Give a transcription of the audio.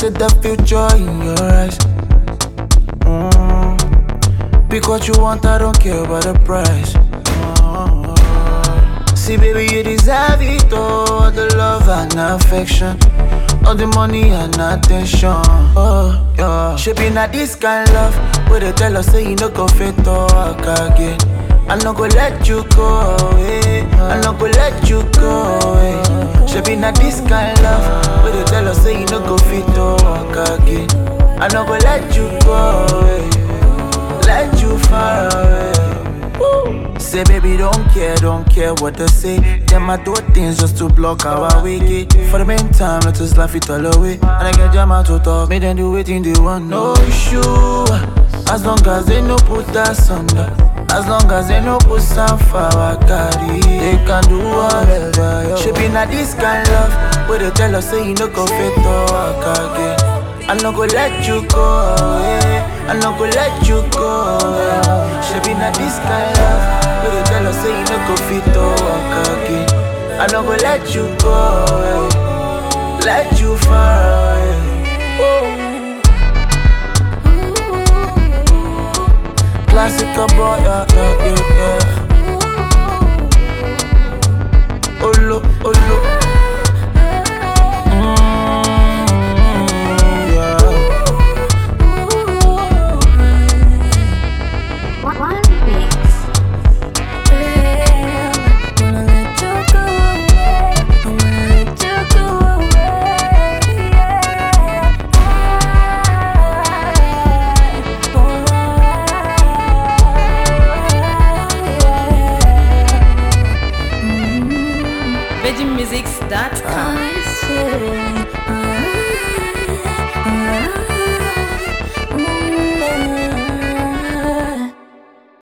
see the future in your eyes. Mm. Pick what you want, I don't care about the price. Mm. See, baby, you deserve it all. All the love and affection. All the money and attention. Oh, yeah. Shaping not this kind love. Where they tell us, say you no go fit talk again. I no go let you go away. I no go let you go away. Shaping not this kind love. Where they tell us, say you no go fit talk again. I no go let you go away. Let you far away. Say baby don't care, don't care what they say Them I do things just to block our way For the meantime, let us laugh it all away And I get them out to talk, make them do anything they want No issue, as long as they no put us under As long as they no put some for our carry They can do whatever, yo Shaping not this kind love Where they tell us say you no go fit talk again I no go let you go away. I no go let you go away. Shaping not this kind love. But they tell us say you no go fit to walk again. I no go let you go away. Let you far away. Classic boy, yeah, yeah, yeah, yeah. Olo, olo. Mm, yeah. One mix. Wanna let you go away. I wanna let you go away. VeggieMusics.com. I say